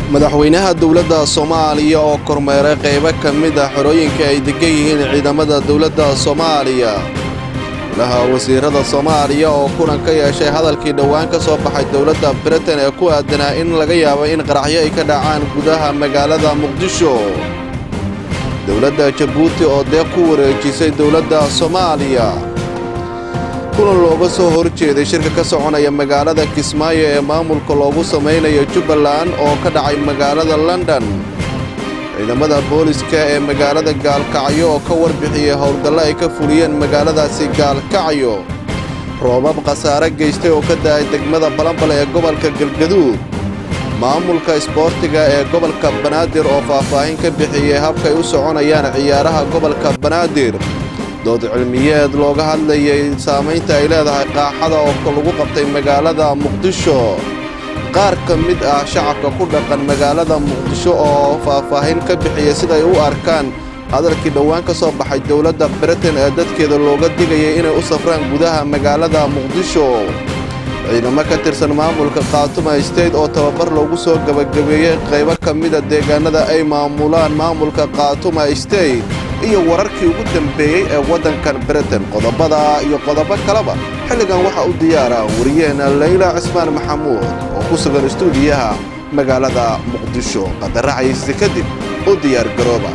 madaxweynaha dowladda soomaaliya oo kormeeray qaybo ka mid ah xorooyinka ay degan yihiin ciidamada dowladda soomaaliya golaha wasiirada soomaaliya oo kulan ka yeeshay hadalkii dhowaan ka soo baxay dowladda britain ee ku aadanaa in laga yaabo in qaraxyo ay ka dhacaan gudaha magaalada muqdisho dowladda jabuuti oo deeq ku wareejisay dowladda soomaaliya kulan looga soo hor jeeday shirka ka soconaya magaalada kismaayo ee maamulka loogu samaynayo jubbaland oo ka dhacay magaalada london ciidamada booliska ee magaalada gaalkacyo oo ka warbixiyey howlgallo ay ka fuliyeen magaaladaasi gaalkacyo roobab khasaare geystay oo ka da'ay degmada balambal ee gobolka galgaduud maamulka isboortiga ee gobolka banaadir oo faahfaahin ka bixiyey habkay u soconayaan ciyaaraha gobolka banaadir dood cilmiyeed looga hadlayay saamaynta ay leedahay qaaxada oo lagu qabtay magaalada muqdisho qaar ka mid ah shacabka ku dhaqan magaalada muqdisho oo faahfaahin ka bixiyay siday u arkaan hadalkii dhowaan ka soo baxay dowladda britain ee dadkeeda looga digayay inay u safraan gudaha magaalada muqdisho ciidamo ka tirsan maamulka khaatuma state oo tababar loogu soo gebagabeeyey qaybo ka mida deegaanada ay maamulaan maamulka khaatuma state iyo wararkii ugu dambeeyey ee waddankan britain qodobada iyo qodobo kaleba xilligan waxaa u diyaara wariyaheenna layla cismaan maxamuud oo ku sugan istuudiyaha magaalada muqdisho qadaracayse kadib u diyaargarooba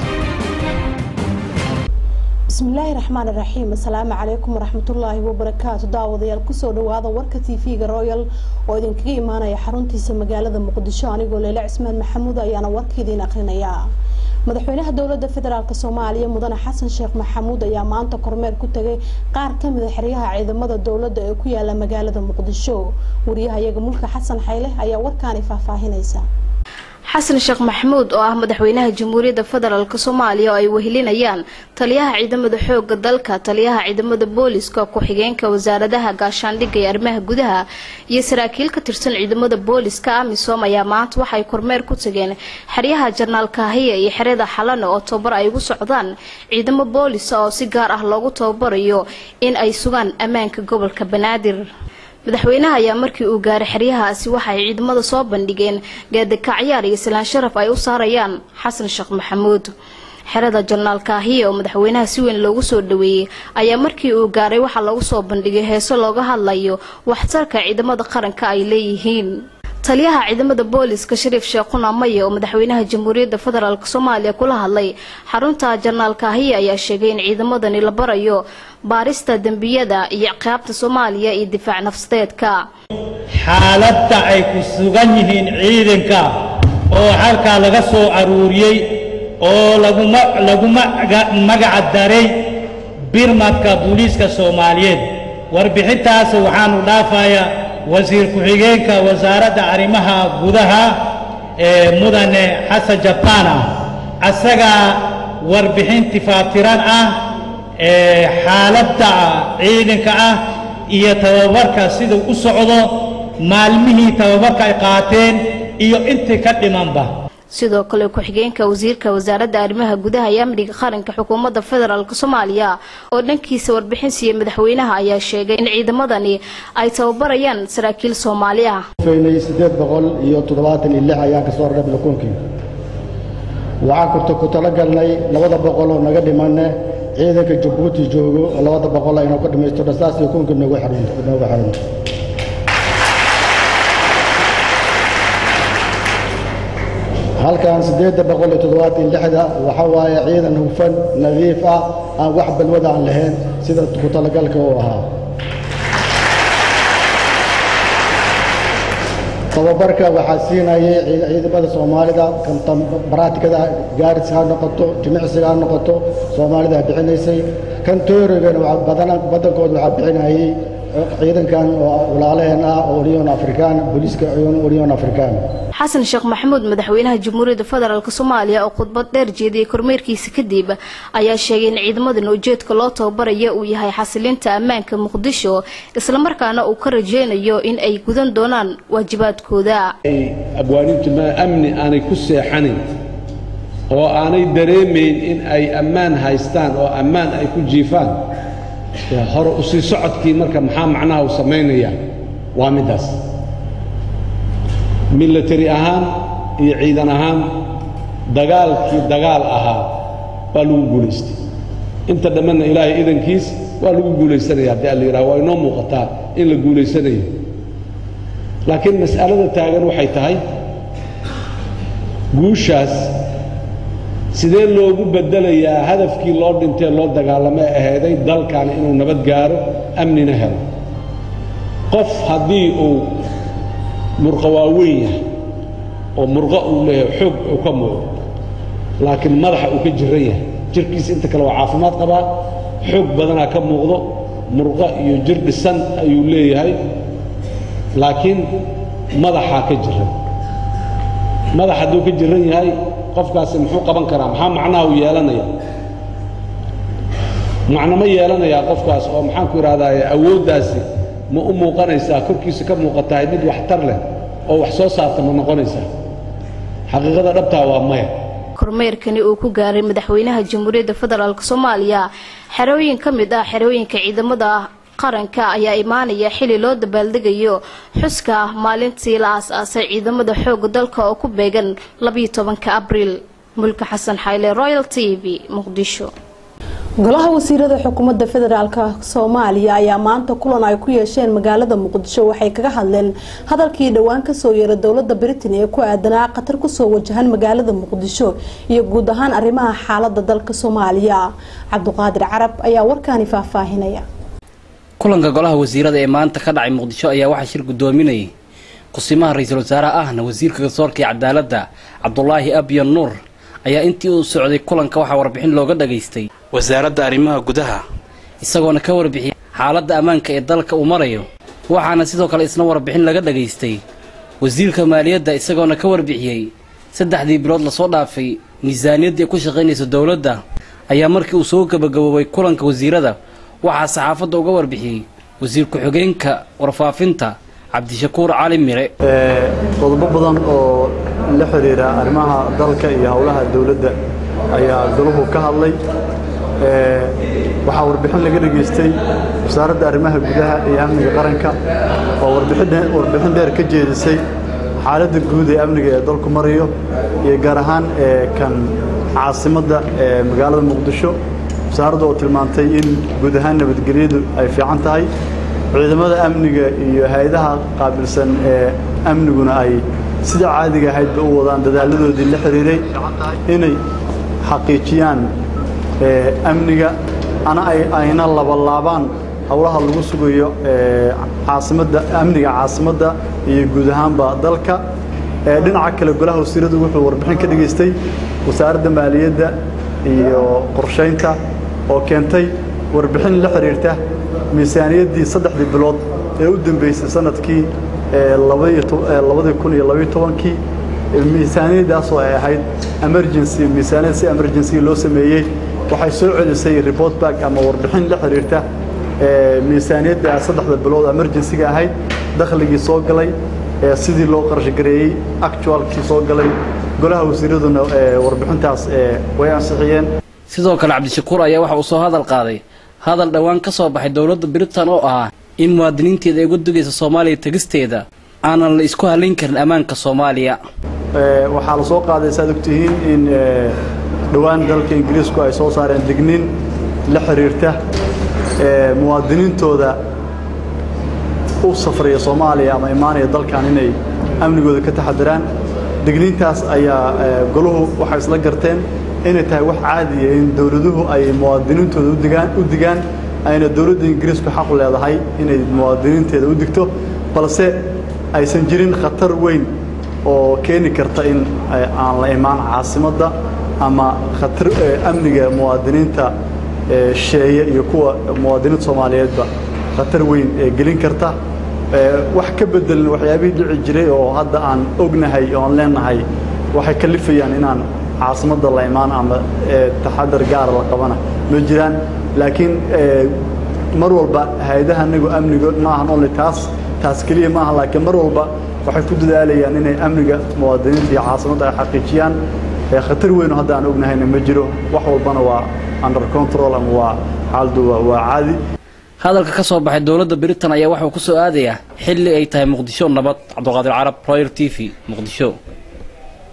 bismillaahi raxmaan iraxiim asalaamu calaykum waraxmatullaahi wabarakaatu daawadayaal kusoo dhawaada warka tv-ga royal oo idinkaga imaanaya xaruntiisa magaalada muqdisho anigoo leyle cismaan maxamuud ayaana warka idiin akrinaya madaxweynaha dowlada federaalk soomaaliya mudane xasan sheekh maxamuud ayaa maanta kormeer ku tagay qaar kamida xeryaha ciidamada dowlada ee ku yaala magaalada muqdisho wariyahayaga mulka xasan xayle ayaa warkaani faahfaahinaysa xasan sheekh maxamuud oo ah madaxweynaha jamhuuriyadda federaalk soomaaliya oo ay wehelinayaan taliyaha ciidamada xooga dalka taliyaha ciidamada booliska ku-xigeenka wasaaradaha gaashaandhigga ee arrimaha gudaha iyo saraakiil ka tirsan ciidamada booliska amisom ayaa maanta waxay kormeer ku tageen xeryaha jarnaal kaahiya iyo xerada xalane oo tababar ay ugu socdaan ciidamo boolisa oo si gaar ah loogu tababarayo in ay sugaan ammaanka gobolka banaadir madaxweynaha ayaa markii uu gaaray xeryahaasi waxaay ciidamada soo bandhigeen gaadakacyaar iyo salaan sharaf ay u saarayaan xasan sheekh maxamuud xerada janaal kaahiya oo madaxweynaha si weyn loogu soo dhaweeyey ayaa markii uu gaaray waxaa lagu soo bandhigay heeso looga hadlayo waxtarka ciidamada qaranka ay leeyihiin taliyaha ciidamada booliska shariif sheekhuna maye oo madaxweynaha jamhuuriyadda federaalk soomaaliya kula hadlay xarunta janaal kaahiya ayaa sheegay in ciidamadani la barayo baarista dembiyada iyo ciqaabta soomaaliya iyo difaac nafsadeedka xaaladda ay ku sugan yihiin ciidanka oo halkaa laga soo aruuriyey oo lagu magaca daray birmadka booliiska soomaaliyeed warbixintaas waxaanu dhaafayaa wasiir ku-xigeenka wasaaradda arrimaha gudaha ee mudane xasan jabbaana asagaa warbixin tifaatiran ah ee xaaladda ciidanka ah iyo tababarka siduu u socdo maalmihii tababarka ay qaateen iyo intii ka dhimanba sidoo kale ku-xigeenka wasiirka wasaaradda arrimaha gudaha iyo amniga qaranka xukuumadda federaalk soomaaliya oo dhankiisa warbixin siiyey madaxweynaha ayaa sheegay in ciidamadani ay tababarayaan saraakiil soomaali ah sideed boqol iyo toddobaatan iyo lix ayaan kasoo rarnay balkuunkii waxaan kurta ku talagalnay labada boqol oo naga dhimane ciidanka jabuuti joogo oo labada boqol inuu ka dhammaystiro saas iyo kunkii noogu xirno halkan siddeedda boqol iyo toddobaatan lixda waxa waaye ciidan hufan nadiif ah aan wax balwada aan lahayn sida ku talagalka uu ahaa tababarka waxaa siinayay ciidamada soomaalida baraatikada gaaris ha noqoto jimicsiga ha noqoto soomaalida bixinaysay kan toorigana badankooda waxaa bixinayay ciidankan oo walaalaheen ah oo union african booliiska union african xasan sheekh maxamuud madaxweynaha jamhuuriyadda federaalk soomaaliya oo khudbad dheer jeediyey kormeerkiisa kadib ayaa sheegay in ciidamadan ujeedka loo tababaraya uu yahay xasilinta ammaanka muqdisho islamarkaana uu ka rajeynayo in ay gudan doonaan waajibaadkooda abwaanintu ma amni aanay ku seexanin oo aanay dareemayn in ay ammaan haystaan oo ammaan ay ku jiifaan hore u sii socodkii marka maxaa macnaha uu samaynaya waa middaas military ahaan iyo ciidan ahaan dagaalkii dagaal ahaa waa lagu guulaystay inta dhammanna ilaahay idankiis waa lagu guulaysanaya haddii alla yidhaha waa inoo muuqataa in la guulaysanayo laakiin mas'alada taagan waxay tahay guushaas sidee loogu beddelayaa hadafkii loo dhintee loo dagaalamay aheeday dalkan inuu nabad gaaro amnina helo qof haddii uu murqo waaweyn yahay oo murqo uu leeyahay xoog uu ka muuqdo laakiin madaxa uu ka jiran yahay jirkiisa inta kale waa caafimaad qabaa xoog badanaa ka muuqdo murqo iyo jir dhisan ayuu leeyahay laakiin madaxaa ka jiran madax hadduu ka jiran yahay qofkaasi muxuu qaban karaa maxaa macnaha uu yeelanaya macno ma yeelanayaa qofkaas oo maxaan ku idhahdaa awooddaasi ma u muuqanaysaa korkiisa ka muuqatahay mid waxtar leh oo wax soo saarta ma noqonaysaa xaqiiqada dhabtaa waa maya kormeerkani uu ku gaaray madaxweynaha jamhuuriyadda federaalk soomaaliya xerooyin ka mid ah xerooyinka ciidamada qaranka ayaa imaanaya xili loo dabaaldegayo xuska maalintii la aas-aasay ciidamada xooga dalka oo ku beegan labiyo tobanka abriil mulka xasan xayle royal t v muqdisho golaha wasiirada xukuumadda federaalk soomaaliya ayaa maanta kulan ay ku yeesheen magaalada muqdisho waxay kaga hadleen hadalkii dhowaan kasoo yeeray dowlada britain ee ku aadanaa khatar kusoo wajahan magaalada muqdisho iyo guud ahaan arrimaha xaalada dalka soomaaliya cabduqaadir carab ayaa warkaani faahfaahinaya kulanka golaha wasiirada ee maanta ka dhacay muqdisho ayaa waxaa shir gudoominayay kusimaha ra-iisul wasaaraha ahna wasiirka garsoorka iyo cadaaladda cabdulaahi abyan nuur ayaa intii uu socday kulanka waxaa warbixin looga dhageystay wasaaradda arrimaha gudaha isagoona ka warbixiyay xaaladda ammaanka ee dalka uu marayo waxaana sidoo kale isna warbixin laga dhageystay wasiirka maaliyadda isagoona ka warbixiyey saddexdii bilood lasoo dhaafay miisaaniyaddii ay ku shaqaynayso dowladda ayaa markii uu soo gabagaboobay kulanka wasiirada waxaa saxaafadda uga warbixiyey wasiir ku-xigeenka warfaafinta cabdishakuur cali mire qodobo badan oo la xidhiira arrimaha dalka iyo howlaha dowladda ayaa golahu ka hadlay waxaa warbixin laga dhegaystay wasaaradda arrimaha gudaha iyo amniga qaranka oo warbixin dheer ka jeedisay xaaladda guud ee amniga ee dalku marayo iyo gaar ahaan kan caasimadda ee magaalada muqdisho wasaaradda oo tilmaantay in guud ahaan nabadgelyadu ay fiican tahay ciidamada amniga iyo hay-adaha qaabilsan ee amniguna ay sida caadiga ahaydba u wadaan dadaaladoodii la xiriiray inay xaqiijiyaan amniga ana ayna labalaabaan howlaha lagu sugayo caasimadda amniga caasimadda iyo guud ahaanba dalka dhinaca kale golaha wasiiradu wuxuu warbixin ka dhegaystay wasaaradda maaliyadda iyo qorshaynta oo keentay warbixin la xiriirta miisaaniyaddii saddexdii bilood ee u dambeysay sanadkii labadii kun iyo labaiyo tobankii miisaaniyaddaasoo ay ahayd emergency miisaaniyad si emergency loo sameeyey waxay soo celisay report back ama warbixin la xiriirta miisaaniyadda saddexda bilood emergency-ga ahayd dakhligii soo galay sidii loo qarashgareeyey actualkii soo galay golaha wasiiraduna warbixintaas way ansixiyeen sidoo kale cabdishakuur ayaa waxa uu soo hadal qaaday hadal dhowaan ka soo baxay dowladda britain oo ahaa in muwaadiniinteeda ay uga dugaysa soomaaliya tegisteeda aanan la isku halayn karin ammaanka soomaaliya waxaa la soo qaaday saad ogtihiin in dhowaan dalka ingiriisku ay soo saareen digniin la xiriirta muwaadiniintooda u safraya soomaaliya ama imaanaya dalkan inay amnigooda ka taxadiraan digniintaas ayaa goluhu waxay isla garteen inay tahay wax caadiya in dowladuhu ay muwaadiniintooda udigaan u digaan ayna dowladda ingiriisku xaq leedahay inay muwaadiniinteeda u digto balse aysan jirin khatar weyn oo keeni karta in aan la imaan caasimadda ama khatar amniga muwaadiniinta sheeye iyo kuwa muwaadiniinta soomaaliyeedba khatar weyn ee gelin karta wax ka bedelan waxyaabihii dhici jiray oo hadda aan ognahay oon leenahay waxay kalifayaan inaan caasimadda la imaan ama taxadar gaara la qabana ma jiraan laakiin mar walba hay-adaha anagu amniga maahan only taas taas keliya maaha laakiin mar walba waxay ku dadaalayaan inay amniga muwaadiniinta iyo caasimadda ay xaqiijiyaan khatar weyno hadda aan ognahayna ma jiro wax walbana waa under control ama waa xaaladu waa caadi hadalka ka soo baxay dowladda britain ayaa waxauu ku soo aadayaa xilli ay tahay muqdisho nabad cabduqaadir carab royal t v muqdisho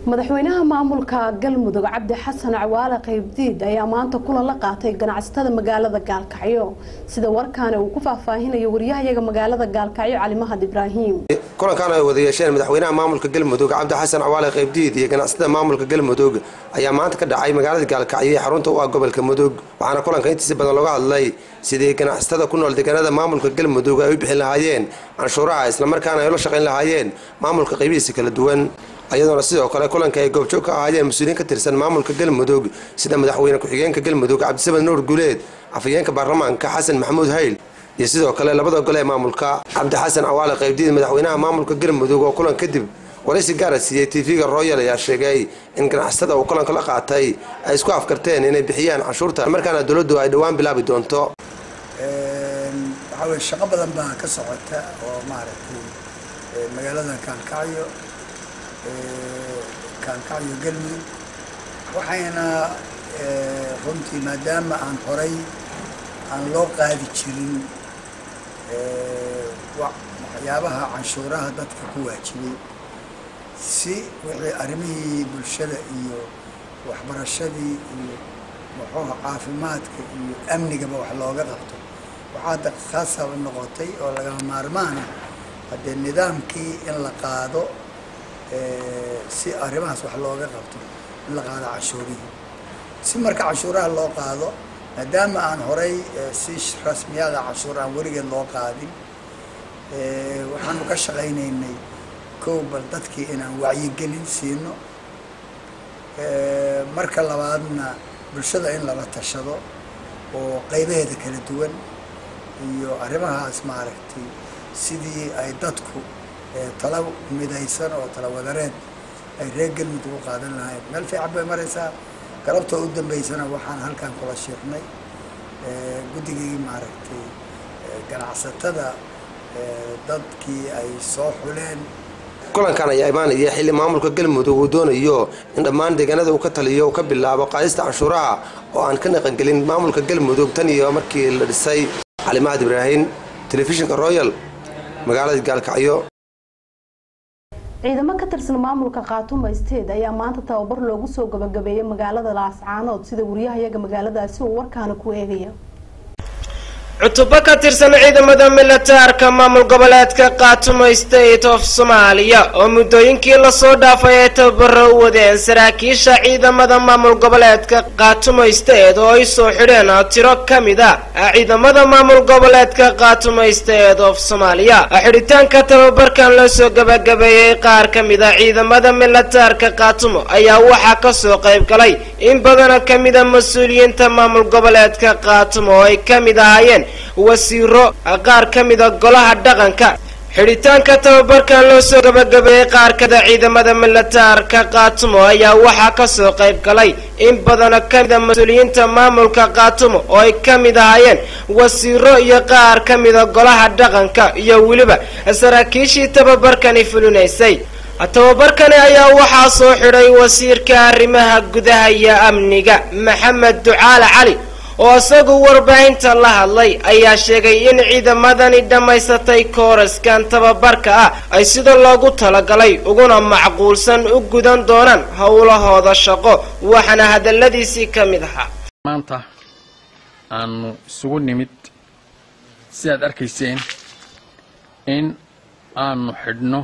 madaxweynaha maamulka galmudug cabdi xasan cawaale qaybdiid ayaa maanta kulan la qaatay ganacsatada magaalada gaalkacyo sida warkaani uu ku faahfaahinayo wariyahayaga magaalada gaalkacyo cali mahad ibraahim kulankan ay wada yeesheen madaxweynaha maamulka galmudug cabdi xasan cawaale qaybdiid iyo ganacsatada maamulka galmudug ayaa maanta ka dhacay magaalada gaalkacyo ee xarunta u ah gobolka mudug waxaana kulanka intiisa badan looga hadlay sidii ganacsatada ku nool deegaanada maamulka galmudug ay u bixin lahaayeen canshuuraha islamarkaana ay ula shaqayn lahaayeen maamulka qaybihiisa kala duwan ayadoona sidoo kale kulanka ay goobjoog ka ahaayeen mas-uuliyiin ka tirsan maamulka galmudug sida madaxweyne ku-xigeenka galmudug cabdisamed nuur guuleed afhayeenka baarlamaanka xasan maxamuud hayl iyo sidoo kale labada gole ee maamulka cabdi xasan cawaale qaybdiid madaxweynaha maamulka galmudug oo kulan kadib waraysi gaara siiyey tv-ga royal ayaa sheegay in ganacsatada uu kulanka la qaatay ay isku afkarteen inay bixiyaan canshuurta markaana dowladdu ay dhowaan bilaabi doonto waxaa weye shaqo badan baa ka socota oo maaragtay magaalada kaalkacyo kaalkacyo galmudug waxayna runtii maadaama aan horay aan loo qaadi jirin waxyaabaha canshuuraha dadka ku waajibay si wixii arrimihii bulshada iyo waxbarashadii iyo muxuuha caafimaadka iyo amnigaba wax looga qabto waxaa khaasab noqotay oo lagama maarmaana haddee nidaamkii in la qaado si arrimahaas wax looga qabto in la qaado canshuurihii si marka canshuuraha loo qaado maadaama aan horay si rasmiyada canshuur aan weligeed loo qaadin waxaanu ka shaqaynaynay kow bal dadkii inaan wacyigelin siino marka labaadna bulshada in lala tashado oo qaybaheeda kala duwan iyo arrimahaas maaragtay sidii ay dadku tala midaysan oo tala wadareed ay reer galmudug u qaadan lahayn meel fiican bay maraysaa galabtoo u dambeysana waxaan halkan kula sheegnay guddigii maaragtay ganacsatada dadkii ay soo xuleen kulankan ayaa imaanaya xilli maamulka galmudug uu doonayo in dhammaan deegaanada uu ka taliyo uu ka bilaabo qaadista canshuuraha oo aan ka naqangelin maamulka galmudug tan iyo markii la dhisay calimaad ibraahim telefishinka royal magaalada gaalkacyo ciidamo ka tirsan maamulka khaatuma state ayaa maanta tababar loogu soo gabagabeeyay magaalada laascaanood sida wariyahayaga magaaladaasi uu warkaana ku eegaya cutubo ka tirsan ciidamada militaarka maamul goboleedka khaatumo state of soomaaliya oo muddooyinkii lasoo dhaafay ay tababaro u wadeen saraakiisha ciidamada maamul goboleedka khaatumo state oo ay soo xidheen tiro ka mid a ciidamada maamul goboleedka khaatumo state of soomaaliya xidhitaanka tababarkan loo soo gabagabeeyey qaar ka mid a ciidamada militaarka khaatumo ayaa waxaa kasoo qayb galay in badana ka mid a mas-uuliyiinta maamul goboleedka khaatumo oo ay ka mid ahaayeen wasiiro qaar ka mida golaha dhaqanka xidhitaanka tababarkan loo soo gabagabeeyey qaar kada ciidamada militaarka khaatumo ayaa waxaa kasoo qayb galay in badana ka mida mas-uuliyiinta maamulka khaatumo oo ay ka mid ahaayeen wasiiro iyo qaar ka mida golaha dhaqanka iyo weliba saraakiishii tababarkani fulinaysay tababarkani ayaa waxaa soo xidhay wasiirka arrimaha gudaha iyo amniga maxamed ducaale cali oo isagu warbaahinta la hadlay ayaa sheegay in ciidamadani dhammaysatay kooraskan tababarka ah ay sida loogu talagalay uguna macquulsan u gudan doonaan howlahooda shaqo waxaana hadaladiisii ka mid ahaa maanta aanu isugu nimid sidaad arkayseen in aanu xidhno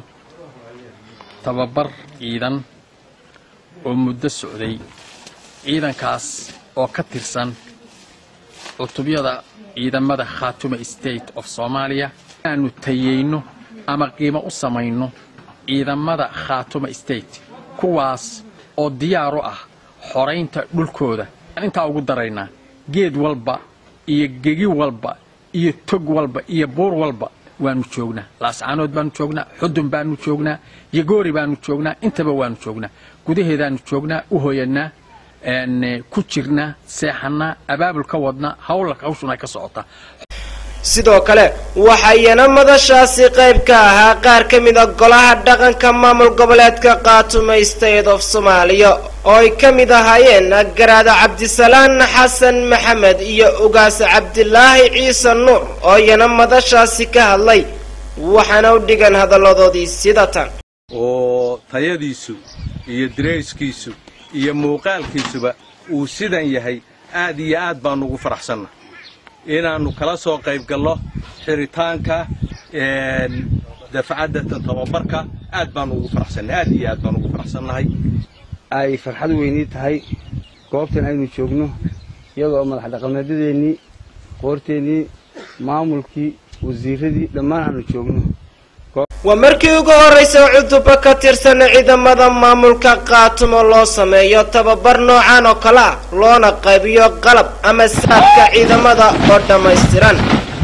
tababar ciidan oo muddo socday ciidankaas oo ka tirsan cutubyada ciidamada khaatuma state of soomaaliya inaanu tayeyno ama qiimo u samayno ciidamada khaatuma state kuwaas oo diyaar u ah xoraynta dhulkooda aan intaa ugu daraynaa geed walba iyo gegi walba iyo tog walba iyo buur walba waanu joognaa laascaanood baanu joognaa xudun baanu joognaa yagoori baanu joognaa intaba waanu joognaa gudaheedaanu joognaa u hoyanaa ku jirnaa seexanaa abaabul ka wadnaa hawla hawshuna ay ka socotaa sidoo kale waxaa iyana madashaasi qayb ka ahaa qaar ka mid a golaha dhaqanka maamul goboleedka khaatuma state of soomaaliya oo ay ka mid ahaayeen garaada cabdisalaan xasan maxamed iyo ugaas cabdilaahi ciise nuur oo iyana madashaasi ka hadlay waxaana u dhigan hadalladoodii sida tan oo tayadiisu iyo dirayskiisu iyo muuqaalkiisuba uu sidan yahay aad iyo aad baannu ugu faraxsanna inaannu kala soo qayb gallo xiritaanka dafcadda tababarka aad baannu ugu faraxsannay aad iyo aad baannu ugu faraxsannahay ay farxad weynii tahay goobtan aynu joogno iyadoo madax dhaqameedyadeennii qoorteennii maamulkii wasiirradii dhammaan aanu joogno waa markii ugu horraysa cuduba ka tirsan ciidamada maamulka qaatumo loo sameeyo tababar noocan oo kale ah loona qaybiyo qalab ama saabka ciidamada oo dhammaystiran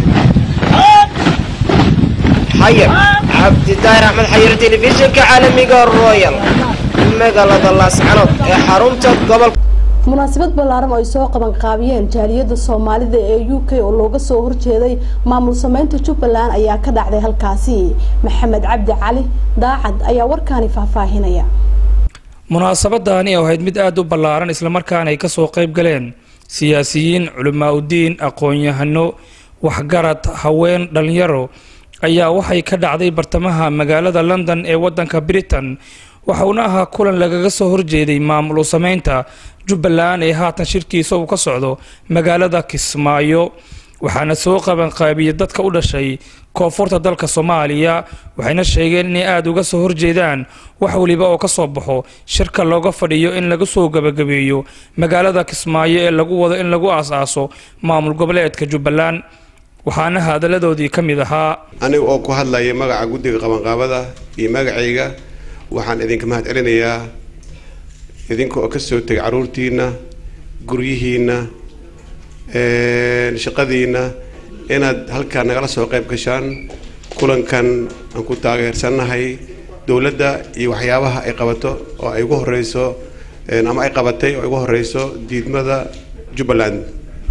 xayir cabdidaahir axmed xayir telefishinka caalamiga royal magaalada laascanood ee xarunta gobolka munaasabad ballaaran oo ay soo qaban qaabiyeen jaaliyadda soomaalida ee u k oo looga soo horjeeday maamul sameynta jubbaland ayaa ka dhacday halkaasi maxamed cabdi cali daacad ayaa warkaani faahfaahinaya munaasabadaani oo ahayd mid aada u ballaaran islamarkaana ay kasoo qayb galeen siyaasiyiin culimaa udiin aqoon-yahano waxgarad haween dhalinyaro ayaa waxay ka dhacday bartamaha magaalada london ee wadanka britain waxauna ahaa kulan lagaga soo horjeeday maamul sameynta jubbaland ee haatan shirkiisa uu ka socdo magaalada kismaayo waxaana soo qabanqaabiyey dadka u dhashay koonfurta dalka soomaaliya waxayna sheegeen inay aada uga soo horjeedaan wax weliba oo ka soo baxo shirka looga fadhiyo in laga soo gebagabeeyo magaalada kismaayo ee lagu wado in lagu aas-aaso maamul goboleedka jubbaland waxaana hadaladoodii ka mid ahaa aniga oo ku hadlaya magaca guddiga qabanqaabada iyo magacayga waxaan idinka mahad celinayaa idinka oo ka soo tegay carruurtiinna guryihiinna shaqadiinna inaad halkaa nagala soo qayb gashaan kulankan aan ku taageersannahay dowladda iyo waxyaabaha ay qabato oo ay ugu horeyso ama ay qabatay oo ay ugu horeyso diidmada jubbaland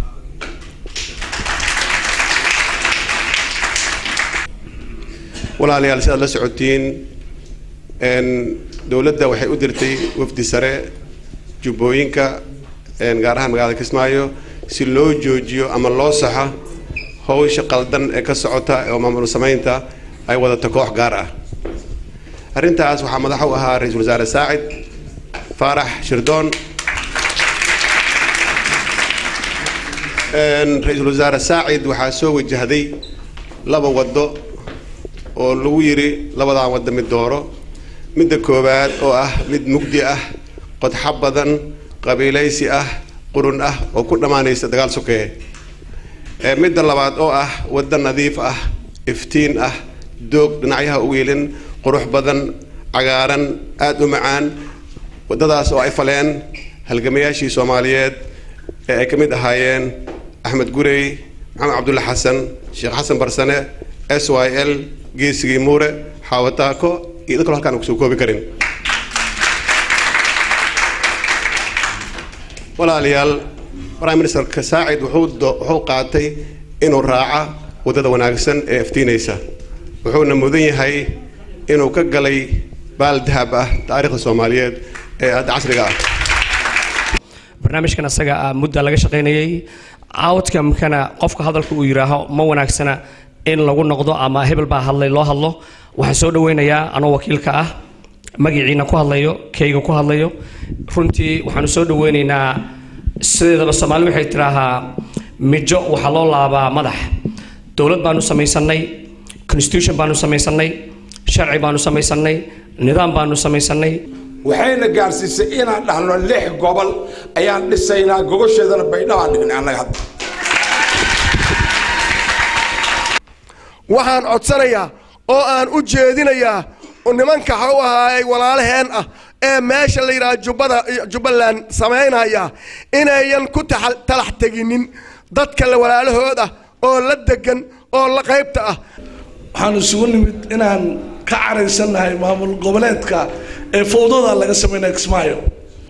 walaalayaal si aad la socotiin dowladda waxay u dirtay wafdi sare jubbooyinka gaar ahaan magaalada kismaayo si loo joojiyo ama loo saxo howsha qaldan ee ka socota oo maamul samaynta ay wadato koox gaar ah arrintaas waxaa madax u ahaa ra-iisul wasaare saacid faarax shirdoon ra-iisul wasaare saacid waxaa soo wajahday laba waddo oo lagu yidhi labadaa waddo mid dooro midda koowaad oo ah mid mugdi ah qodxo badan qabiilaysi ah qurun ah oo ku dhammaanaysa dagaal sokeye midda labaad oo ah waddo nadiif ah iftiin ah doog dhinacyaha u wiilin qurux badan cagaaran aada u macaan waddadaas oo ay faleen halgamayaashii soomaaliyeed ee ay ka mid ahaayeen axmed gurey maxamed cabdulla xasan sheekh xasan barsane s y l geesigii muure xaawataako iyo dad kalo halkaan aan kusoo koobi karin walaalayaal prime ministerka saacid wuxuu qaatay inuu raaca waddada wanaagsan ee iftiinaysa wuxuuna mudan yahay inuu ka galay baal dahab ah taariikhda soomaaliyeed ee hadda casriga ah barnaamijkan asaga ah mudda laga shaqaynayay outcomekana qofka hadalka uu yidhaaho ma wanaagsana in lagu noqdo ama hebel baa hadlay loo hadlo waxaan soo dhaweynayaa anoo wakiilka ah magaciina ku hadlayo kayga ku hadlayo runtii waxaanu soo dhaweynaynaa sideedaba soomaali waxay tidhaahaa mijo waxaa loo laabaa madax dowlad baanu samaysanay constitution baanu samaysanay sharci baanu samaysanay nidaam baanu samaysanay waxayna gaarsiisay inaan dhahno lix gobol ayaan dhisaynaa gogosheedana baydhabaan dhignay annaga hadda waxaan codsanayaa oo aan u jeedinayaa nimanka ha u ahaayay walaalaheen ah ee meesha la yidhaha jubbada jubbaland samaynaya inayan ku talax teginin dadka la walaalahood ah oo la degan oo la qaybta ah waxaan isugu nimid inaan ka caraysannahay maamul goboleedka ee fowdada laga sameynaya kismaayo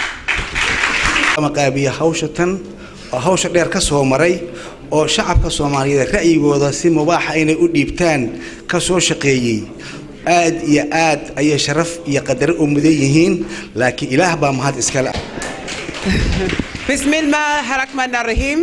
qaabiya hawsha tan oo hawsha dheer ka soo maray oo shacabka soomaaliyeed ra'yigooda si mubaaxa inay u dhiibtaan ka soo shaqeeyey aad iyo aad ayay sharaf iyo qadaro u mudan yihiin laakiin ilaah baa mahad iskale Bismillah Rahman Rahim.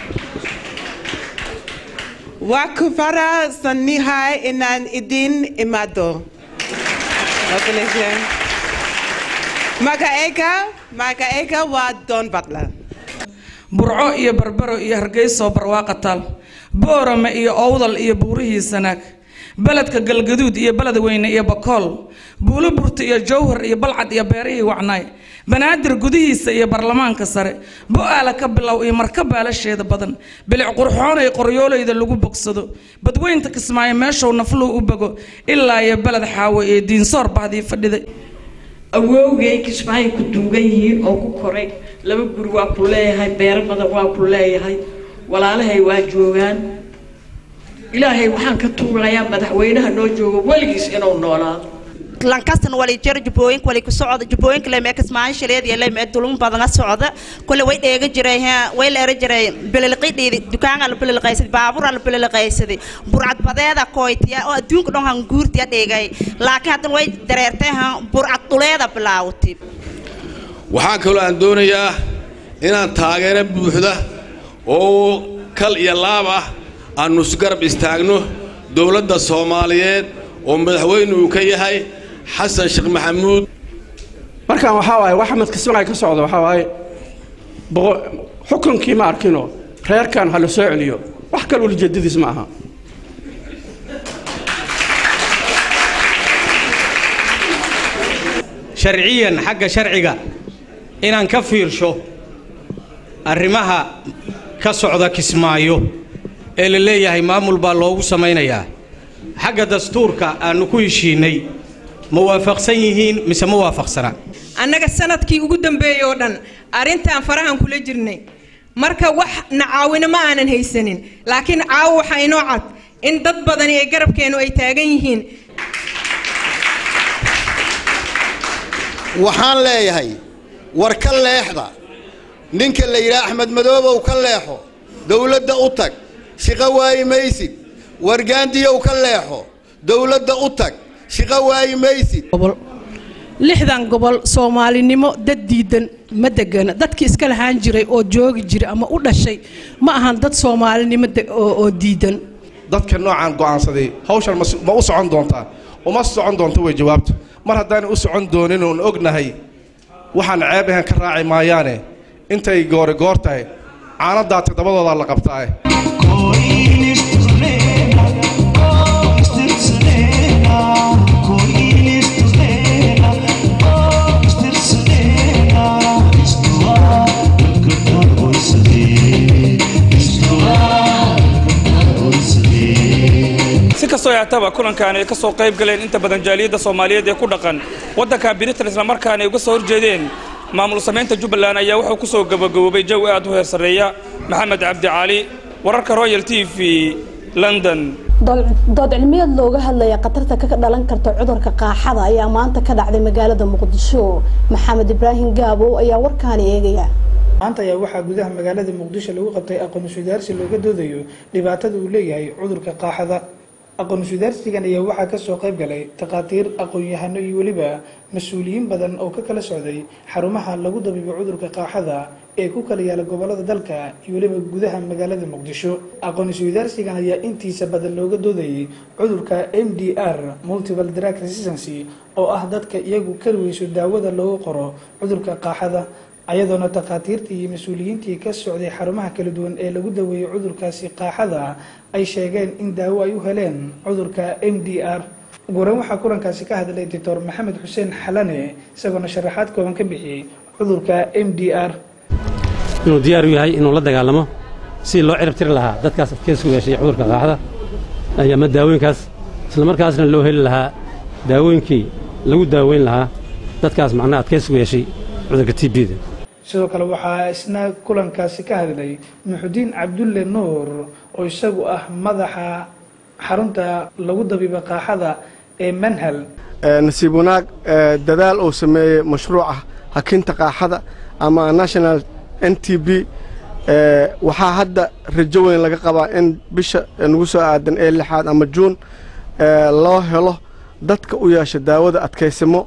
Wakufara sanihai inan idin imado. magaceega magaceega waa don butler burco iyo barbaro iyo hargeyso barwaaqa taal boorame iyo owdal iyo buurihii sanaag beledka galgaduud iyo beled weyne iyo bakool buulo burta iyo jowhar iyo balcad iyo beerihii wacnaay banaadir gudihiisa iyo baarlamaanka sare bo-aala ka bilow iyo marka baalasheeda badan bilic qurxoonay qoryoolayda lagu bogsado badweynta kismaayo meeshuu nafluhu u bogo ilaa iyo beled xaawo iyo diinsoor bahdii fadhiday awowgay kismaayo ku duugan yihiin oo ku koray laba guri waa ku leeyahay beero badan waa ku leeyahay walaalahay waa joogaan ilaahay waxaan ka tuugayaa madaxweynaha noo joogo weligiis inuu noolaado lankastan wali jir jubbooyinka wali ku socda jubbooyinka leme kismaayo shaleed iyo leme dulun badana socda kule way dheega jiray ha way leera jiray bililqidhiidi dukaanga la bililqaysad baabura la bililqaysadi burcad badeeda koytiya oo adduunka dhan han guurtiya dheegay laakiin haddan way dareertay ha burcad dhuleeda bilaawti waxaa kaloo aan doonayaa inaan taageero buuxda oo kal iyo laab ah aannu isgarab istaagno dowladda soomaaliyeed oo madaxweyne uu ka yahay xasan sheekh maxamuud markaan waxaa waaye wax axmed kismaayo ka socda waxaa waaye xukunkii ma arkino reerkan ha la soo celiyo wax kale ulijeedadiis ma aha sharciyan xagga sharciga inaan ka fiirsho arrimaha ka socda kismaayo ee la leeyahay maamul baa loogu samaynayaa xagga dastuurka aannu ku heshiinnay ma waafaqsan yihiin mise ma waafaqsana annaga sanadkii ugu dambeeyey oo dhan arrintaan farahan kula jirnay marka wax na caawino ma aanan haysanin laakiin caawo waxaa inoo cad in dad badani ee garabkeennu ay taagan yihiin waxaan leeyahay war ka leexda ninka la yidhaha axmed madoobow ka leexo dowladda u tag shaqo waayi maysid wargaandiyow ka leexo dowladda u tag shaqo waayi maysid lixdan gobol soomaalinimo dad diidan ma degana dadkii iska lahaan jiray oo joogi jiray ama u dhashay ma ahan dad soomaalinimo oo diidan dadka noocaan go'aansaday hawshan ma u socon doontaa uma socon doonto way jawaabtu mar haddaanay u socon doonin oon ognahay waxaan ceeb ahan ka raaci maayaane intay goori goor tahay caanadaa toddobadoodaa la qabtaa si kastoo yaataba kulankan ay ka soo qayb galeen inta badan jaaliyadda soomaaliyeed ee ku dhaqan waddanka britain islamarkaana ay uga soo horjeedeen maamul samaynta jubbaland ayaa wuxuu ku soo gabagaboobay jawi aad u heer sarreeya maxamed cabdi cali wararka royal t v london dood cilmiyeed looga hadlaya khatarta ka dhalan karta cudurka qaaxada ayaa maanta ka dhacday magaalada muqdisho maxamed ibraahim gaabow ayaa warkaani eegaya maanta ayaa waxaa gudaha magaalada muqdisho lagu qabtay aqoon sudaarsi looga doodayo dhibaatada uu leeyahay cudurka qaaxada aqoon sudaarsigan ayaa waxaa kasoo qayb galay takhaatiir aqoon-yahano iyo weliba mas-uuliyiin badan oo ka kala socday xarumaha lagu dabiibo cudurka qaaxada ee ku kala yaala gobolada dalka iyo weliba gudaha magaalada muqdisho aqoon sudaarsigan ayaa intiisa badan looga doodayay cudurka m d r multiple drug resistancy oo ah dadka iyagu kaliweyso daawada loogu qoro cudurka qaaxada ayadoona takhaatiirtii iyo mas-uuliyiintii ka socday xarumaha kala duwan ee lagu daweeyey cudurkaasi qaaxada ay sheegeen in daawo ay u heleen cudurka m d r ugu horeyn waxaa kulankaasi ka hadlay doctor maxamed xuseen xalane isagoona sharaxaad kooban ka bixiyey cudurka m d r inuu diyaar u yahay inuu la dagaalamo sidii loo cirib tiri lahaa dadkaas adkeysku yeeshay cudurka qaaxda ama daawooyinkaas isla markaasna loo heli lahaa daawooyinkii lagu daaweyn lahaa dadkaas macnaha adkeysku yeeshay cudurka t bda sidoo kale waxaa isna kulankaasi ka hadlay muxudiin cabdulle nuur oo isagu ah madaxa xarunta lagu dabiiba qaaxada ee manhal nasiib wanaag dadaal uu sameeyey mashruuca hakinta qaaxada ama national n t b waxaa hadda rajo weyn laga qabaa in bisha nagu soo aadan ee lixaad ama juun loo helo dadka u yeesha daawada adkaysamo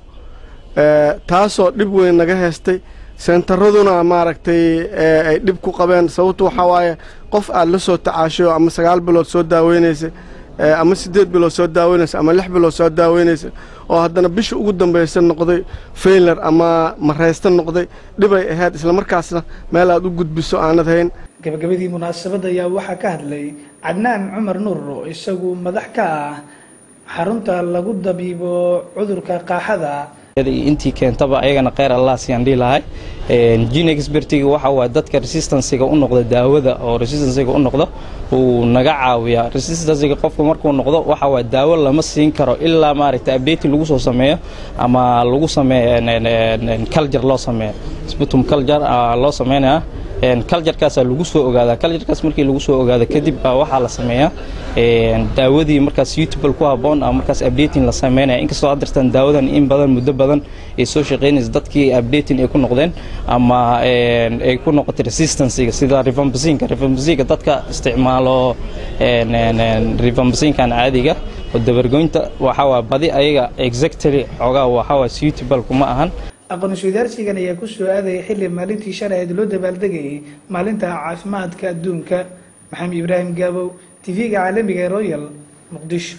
taasoo dhib weyn naga heystay sentaraduna maaragtay ay dhib ku qabeen sababtu waxaa waaye qof aad la soo tacaashayo ama sagaal bilood soo daaweynaysay ee, ama siddeed bilood soo daaweynaysa ama lix bilood soo daaweynaysa oo haddana bisha ugu dambaysa noqday failar ama maraysta noqday dhibay ahayd islamarkaasna meel aad u gudbiso aanad hayn gabagabadii munaasabadda ayaa waxaa ka hadlay cadnaan cumar nuur oo isagu madax ka ah xarunta lagu dabiibo cudurka qaaxada intii keentaba ayagana kheyr allah siyaan dhihi lahay gene expertiga waxa waa dadka resistancega u noqda daawada oo resistancega u noqda uu naga caawiyaa resistancega qofka markuu noqdo waxa waa daawo lama siin karo ilaa maaragtay updating lagu soo sameeyo ama lagu sameeyo culture loo sameeyo sputum culture loo sameynaya culturekaasaa lagu soo ogaadaa culturekaas markii lagu soo ogaado kadib baa waxaa la sameeyaa daawadii markaas suitable ku habboon ama markaas updating la sameynaya inkastoo aad dartaan daawadan in badan muddo badan ay soo shaqeynaysa dadkii updating ay ku noqdeen ama ay ku noqotay resistancega sida rivambasinka rivambasinka dadka isticmaalo rivambasinkan caadiga oo dabargoynta waxaa waa badi ayaga exactly xoogaa waxaa waa suitable kuma ahan aqoon-isweydaarsigan ayaa ku soo aadaya xilli maalintii shalay ahayd loo dabaaldegayay maalinta caafimaadka adduunka maxamed ibraahim gaabow tv-ga caalamiga ee royal muqdisho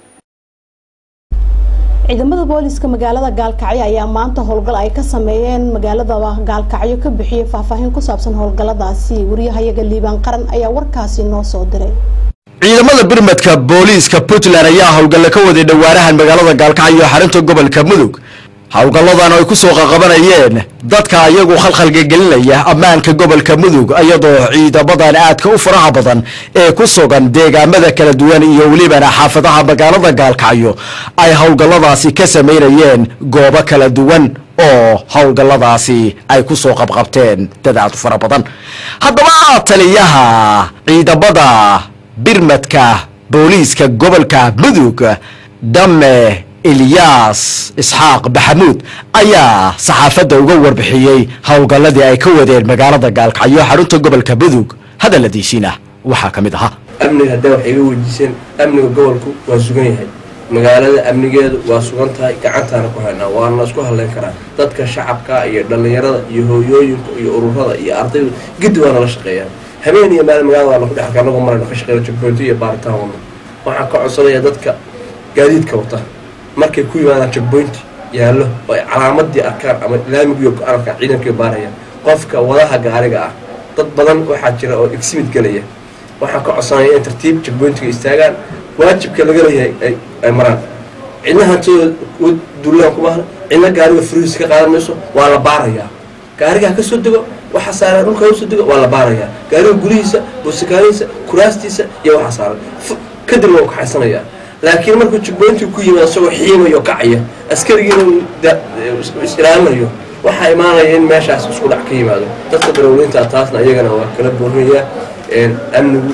ciidamada booliska magaalada gaalkacyo ayaa maanta howlgal ay ka sameeyeen magaalada gaalkacyo ka bixiyay faahfaahin ku saabsan howlgaladaasi wariyahayaga liibaan qaran ayaa warkaasi noo soo diray ciidamada birmadka booliiska puntland ayaa howlgalle ka waday dhowaanahan magaalada gaalkacyo xarunta gobolka mudug howlgalladan ay ku soo qaqabanayeen dadka iyagu khalkhalga gelinaya ammaanka gobolka mudug iyadoo ciidamadan aadka u faraha badan ee ku sugan deegaamada kala duwan iyo welibana xaafadaha magaalada gaalkacyo ay howlgalladaasi ka samaynayeen goobo kala duwan oo howlgalladaasi ay ku soo qabqabteen dad aad u fara badan haddaba taliyaha ciidamada birmadka booliiska gobolka mudug dame ilyaas isxaaq maxamuud ayaa saxaafadda uga warbixiyey howlgalladii ay ka wadeen magaalada gaalkacyo xarunta gobolka mudug hadalladiisiina waxaa ka mid ahaa amniga haddaa wax iga weydiiseen amniga gobolku waa sugan yahay magaalada amnigeedu waa sugan tahay gacantaana ku haynaa waana la isku hadlayn karaa dadka shacabka iyo dhallinyarada iyo hooyooyinka iyo ururada iyo ardaydu giddi waa nala shaqeeyaan habeen iyo maalin magaalada waa laku dhex arkaa anagoo marayno ka shaqeyna jagboonto iyo baaritaan wadno waxaan ka codsanayaa dadka gaadiidka wata markay ku yimaadaan jagboynti yaallo oo ay calaamadii arkaan ama laamigiiyo go-aan arkaan ciidankii baarayaan qofka wadaha gaariga ah dad badan waxaa jira oo exhibit gelaya waxaan ka codsanaya in tartiib jagboyntiga istaagaan waajibka laga leeyahay ay maraan cidna hantidooda dullaan kuma ahna cidna gaariga furihiisa ka qaadan mayso waa la baarayaa gaarigaa ka soo dego waxa saaran dhulka usoo dego waa la baarayaa gaariga gudihiisa buusakaanihiisa kuraastiisa iyo waxa saaran kadibna waa kaxaysanayaa laakiin markuu jagboyntii ku yimid isagoo xiimayo kacaya askarigiina is-ilaalinayo waxaa imaanaya in meeshaas isku dhac ka yimaado dadka darawliinta taasna iyagana waa kala boorinayaa amnigu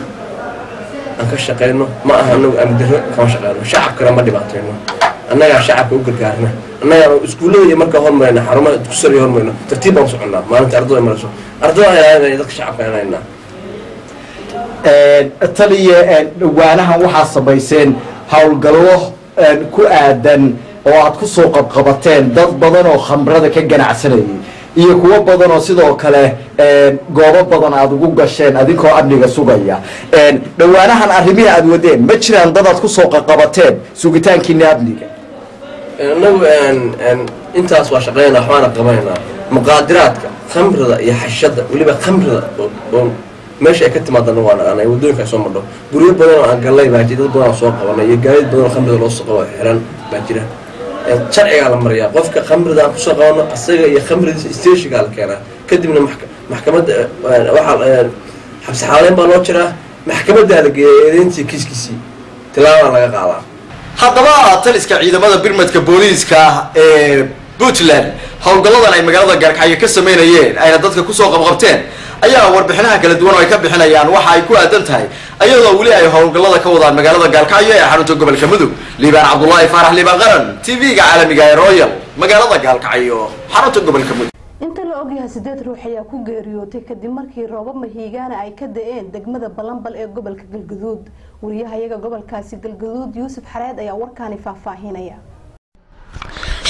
aan ka shaqeyno ma aha anagu amni darro kama shaqeyno shacabkana ma dhibaateyno annagaa shacabka u gargaarna annagaa iskuullada iyo markaa hormarayna xarumaha dugsiga hormarayno tartiib baan soconnaa maalinta ardada marayso ardada ilaalinaya dadka shacabka ilaalinaa taliya dhawaanahan waxaa samayseen howlgallo ku aadan oo aad ku soo qabqabateen dad badan oo khamrada ka ganacsanayay iyo kuwo badan oo sidoo kale goobo badan aad ugu gasheen adinkoo amniga sugaya dhawaanahan arrimihii aad wadeen ma jiraan dad aad ku soo qaqabateen sugitaankiina amniga annagu intaas waa shaqeynaa waxbaana qabanaynaa muqaadiraadka khamrida iyo xashada weliba khamrida oo meesha ay ka timaadana waa naqaanay waddooyinka ay soo madho guryo badan oo aan gallay baa jira dad badan oo soo qabanay iyo gaadiid badan oo khamrida loo soo qabo xiran baa jira sharcigaa la mariyaa qofka khamrida aan kusoo qabano asaga iyo khamridiisa stationgaa la keenaa kadibna maxkamadda waxaa xabsi xaaleyn baa loo jiraa maxkamaddaa la geeya eedeyntii kiiskiisii tilaabaa laga qaadaa haddaba taliska ciidamada birmadka booliiska ee puntland howlgalladan ay magaalada gaarkacyo ka sameynayeen ayna dadka kusoo qabqabteen ayaa warbixinaha kala duwan oo ay ka bixinayaan waxa ay ku aadan tahay ayadoo weli ay howlgallada ka wadaan magaalada gaalkacyo ee xarunta gobolka mudug liibaan cabdulaahi faarax liibaan qaran tv-ga caalamiga ee royal magaalada gaalkacyo xarunta gobolka mudug inta la ogyahay sideed ruux ayaa ku geeriyootay kadib markii roobab mahiigaana ay ka da-een degmada balanbal ee gobolka galgaduud wariyahayaga gobolkaasi galgaduud yuusuf xareed ayaa warkaani faahfaahinaya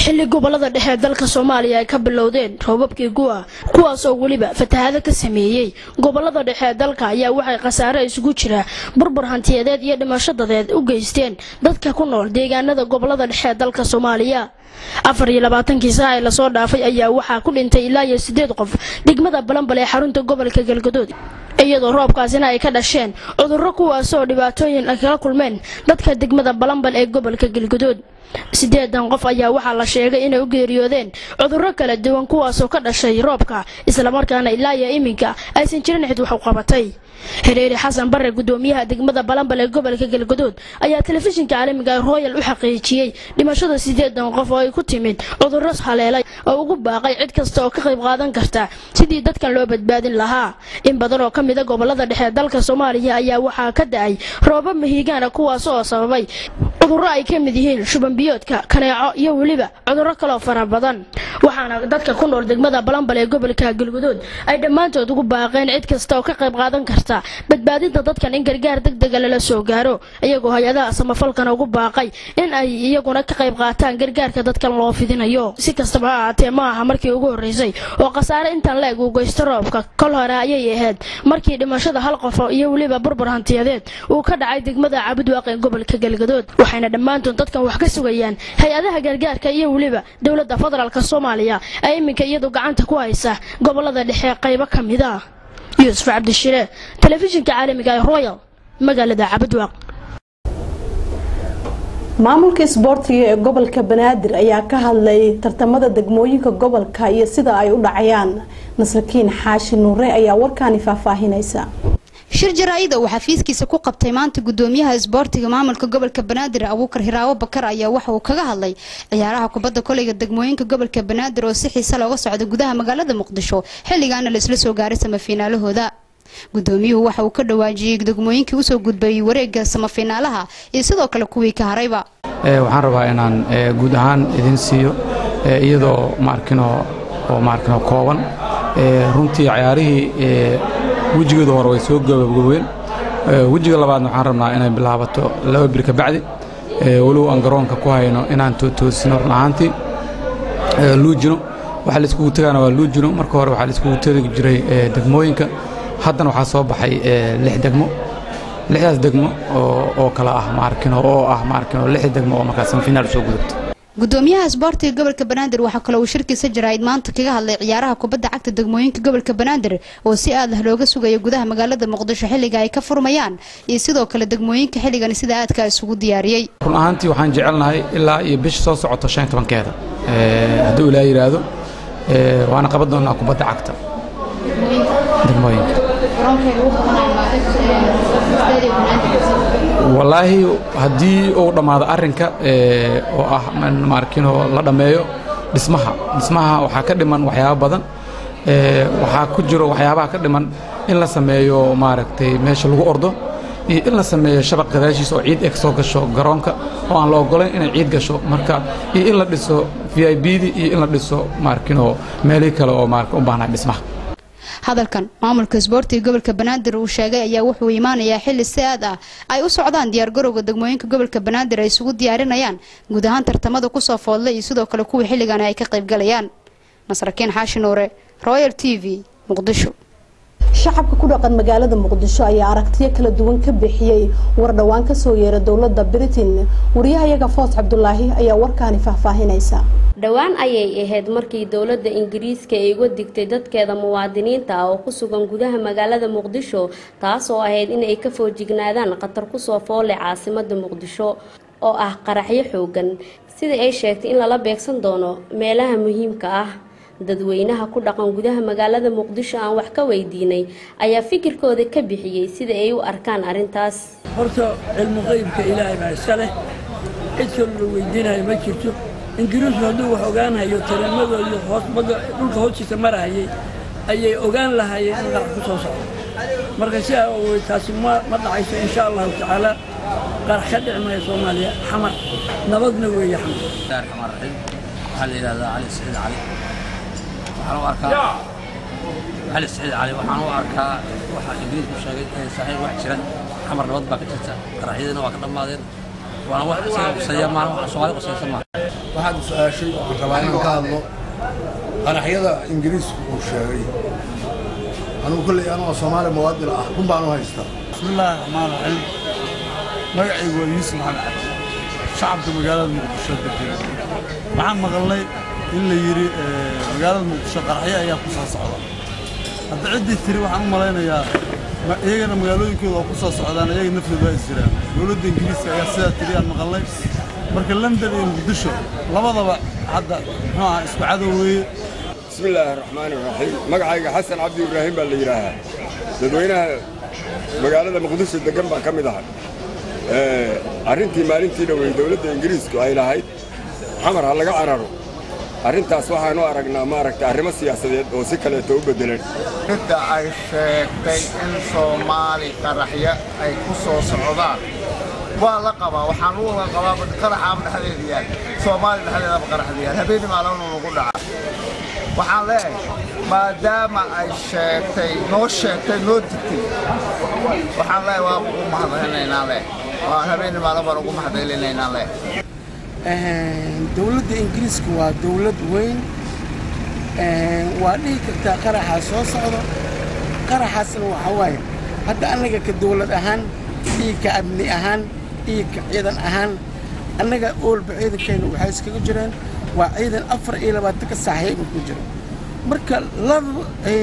xilli gobolada dhexe ee dalka soomaaliya ay ka bilowdeen roobabkii gu'a kuwaasoo weliba fatahaado ka sameeyey gobolada dhexe ee dalka ayaa waxay khasaare isugu jira burbur hantiyadeed iyo dhimasho dadeed u geysteen dadka ku nool deegaanada gobolada dhexe ee dalka soomaaliya afar iyo labaatankii saac ee lasoo dhaafay ayaa waxaa ku dhintay ilaa iyo sideed qof degmada balambal ee xarunta gobolka galgadood iyadoo roobkaasina ay ka dhasheen cudurro kuwaasoo dhibaatooyin ay kala kulmeen dadka degmada balambal ee gobolka galgadood sideedan qof ayaa waxaa la sheegay inay u geeriyoodeen cudurro kala duwan kuwaasoo ka dhashay roobka islamarkaana ilaa iyo iminka aysan jirin cid wax u qabatay xiriiri xasan bare gudoomiyaha degmada balambal ee gobolka galgadood ayaa telefishinka caalamiga ee royal u xaqiijiyey dhimashada sideedan qof oo ay ku timid cudurro haleelay oo ugu baaqay cid kasta oo ka qayb qaadan karta sidii dadkan loo badbaadin lahaa in badan oo ka mida gobolada dhexe ee dalka soomaaliya ayaa waxaa ka da-ay roobab mahiigaana kuwaas oo sababay cudurro ay ka mid yihiin shubanbiyoodka kaneeco iyo weliba cudurro kaloo fara badan waxaana dadka ku nool degmada balambal ee gobolka galgudood ay dhammaantood ugu baaqeen cid kasta oo ka qayb qaadan karta badbaadinta dadkan in gargaar degdega lala soo gaaro iyagoo hay-adaha samafalkana ugu baaqay in ay iyaguna ka qayb qaataan gargaarka dadkan loo fidinayo si kastaba ha ahaatee ma aha markii ugu horreysay oo khasaare intan la-eg uu geysto roobka kol hore ayay ahayd markii dhimashada hal qof iyo weliba burbur hantiyadeed uu ka dhacay degmada cabudwaaq ee gobolka galgadood waxayna dhammaantood dadkan wax ka sugayaan hay-adaha gargaarka iyo weliba dowladda federaalk soomaaliya ee iminka iyadu gacanta ku haysa gobolada dhexe qaybo ka mid a yuusuf cabdishire telefishinka caalamiga ee royal magaalada cabudwaaq maamulka isboortiga ee gobolka banaadir ayaa ka hadlay tartamada degmooyinka gobolka iyo sida ay u dhacayaan nasrakiin xaashi nuure ayaa warkaani faahfaahinaysa shir jaraa-ida uu xafiiskiisa ku qabtay maanta gudoomiyaha isboortiga maamulka gobolka banaadir abuukar hiraawo bakar ayaa waxa uu kaga hadlay ciyaaraha kubadda koleyga degmooyinka gobolka banaadir oo si xiise looga socda gudaha magaalada muqdisho xilligaana la isla soo gaaray samafiinaalahooda gudoomiyuhu waxa uu ka dhawaajiyey degmooyinkii usoo gudbayay wareega samafiinaalaha iyo sidoo kale kuwii ka harayba waxaan rabaa inaan guud ahaan idin siiyo iyadoo maarkino oo maarkino kooban runtii ciyaarihii wejigooda hore way soo gabagabeen wejiga labaadna waxaan rabnaa inay bilaabato laba bir ka bacdi walow aan garoonka ku hayno inaan toosino run ahaantii luujino waxa laiskugu tagaana waa luujino marka hore waxaa laiskugu tegi jiray degmooyinka haddana waxaa soo baxay lix degmo lixdaas degmo oo kale ah maarkino oo ah maarkino lix degmo oo markaas semifiinaal soo gudubta gudoomiyaha isboortiga gobolka banaadir waxaa kaloo uu shirkiisa jaraa'id maanta kaga hadlay ciyaaraha kubadda cagta degmooyinka gobolka banaadir oo si aad ah looga sugayo gudaha magaalada muqdisho xilliga ay ka furmayaan iyo sidoo kale degmooyinka xilligan sida aadka isugu diyaariyey run ahaantii waxaan jecelnahay ilaa iyo bisha soo socoto shan tobankeeda hadduu ilaa yidhaahdo waana qaban doonaa kubadda cagta degmooyinka wallaahi haddii uu dhammaado arrinka oo ah maarkino la dhammeeyo dhismaha dhismaha waxaa ka dhiman waxyaabo badan waxaa ku jiro waxyaabaha ka dhiman in la sameeyo maaragtay meesha lagu ordo iyo in la sameeyo shabaq gadaashiisa oo ciid eg soo gasho garoonka oo aan la ogolayn inay ciid gasho marka iyo in la dhiso v i bdii iyo in la dhiso maarkino meelihii kale oo maarka u baahnaa dhismaha hadalkan maamulka isboortiga gobolka banaadir uu sheegay ayaa wuxuu imaanayaa xilli si aad ah ay u socdaan diyaargarowga degmooyinka gobolka banaadir ay isugu diyaarinayaan guud ahaan tartamada kusoo foodlay iyo sidoo kale kuwii xilligan ay ka qaybgalayaan nasrakiin xaashi nuure royal t v muqdisho shacabka ku dhaqan magaalada muqdisho ayaa aragtiyo kala duwan ka bixiyey war dhowaan kasoo yeera dowladda britain wariyahayaga foos cabdulaahi ayaa warkaani faahfaahinaysa dhowaan ayay ahayd markii dowladda ingiriiska ay uga digtay dadkeeda muwaadiniinta ah oo ku sugan gudaha magaalada muqdisho taasoo ahayd in ay ka foojignaadaan khatar kusoo foole caasimada muqdisho oo ah qaraxyo xoogan sidai ay sheegtay in lala beegsan doono meelaha muhiimka ah dadweynaha ku dhaqan gudaha magaalada muqdisho aan wax ka weydiinay ayaa fikirkooda ka bixiyey sida ay u arkaan arrintaas horta cilmu qeybka ilaahay baa iska leh cid kaloo la weydiinayo ma jirto ingiriisku hadduu wax ogaanayo tariimadoodii hoosbada dhulka hoostiisa marahayay ayay ogaan lahaayeen in qarax ku soo socdo marka si aa ogeyd taasi ma ma dhacayso insha allahu tacaala qarax ka dhici maya soomaaliya xamar nabadna weeye xamar raxmaan raxiim waxaa la yidhahdaa cali saciid cali waxaan u arkaa cali saciid cali waxaan u arkaa waxa ingiriisku sheegay inay saxiix wax jiran xamar nabad baa ka jirta qaraxyadiina waa ka dhammaadeen waana wax isaga quseeya maaha wax soomaali quseysa maaha waxaad su-aashay oo aan rabaa inaan ka hadlo qaraxyada ingiriisku uu sheegay anugu kolley anoo soomaali muwaadin ah run baan u haystaa bismillaahi raxmaan raxiim magacaygu waa yuusuf maxamed cabdi shacabka magaalada muqdisho degan waxaan maqalnay in la yidhi magaalada muqdisho qaraxyo ayaa ku soo socda hadda ciddii tiri waxaan u malaynayaa iyagana magaalooyinkooda oo ku soo socdaan iyaga naftooda waa is jiraan dowladda ingiriiska ayaa sidaa tiri aan maqalnay marka london iyo muqdisho labadaba hadda muxuu ahaa isku cadow weeye بسم الله الرحمن الرحيم مقعي حسن عبد إبراهيم اللي يراها dadweynaha magaalada muqdisho degan baan ka mid ahay arrintii maalintii dhowey dowladda ingiriisku ay lahayd xamar ha laga cararo arrintaas waxaanu aragnaa maaragta arrimo siyaasadeed oo si kaleeto u beddelan cidda ay sheegtay in soomaali qaraxyo ay ku soo socdaan waa la qabaa waxaan u wada qabaa qaraxaaba dhexdeeda yaal soomaali dhexdeedaba qaraxda yaal habeeni maalin ugu dhaca waxaan leeyahay maadaama ay sheegtay noo sheegtay noo digtay waxaan leeyahay waa ugu mahadcelinaynaa leh waa habeeni maalin baan ugu mahadcelinaynaa leh dowladda ingiriiska waa dowlad weyn waa dhihi kartaa qaraxaa soo socdo qaraxaasna waxa waaye hadda annaga ka dowlad ahaan iyo ka amni ahaan iyo ka ciidan ahaan annaga oolba ciidankayna waxay iskaga jireen waa ciidan afar iyo labaatanka saaxiiba ku jira marka laba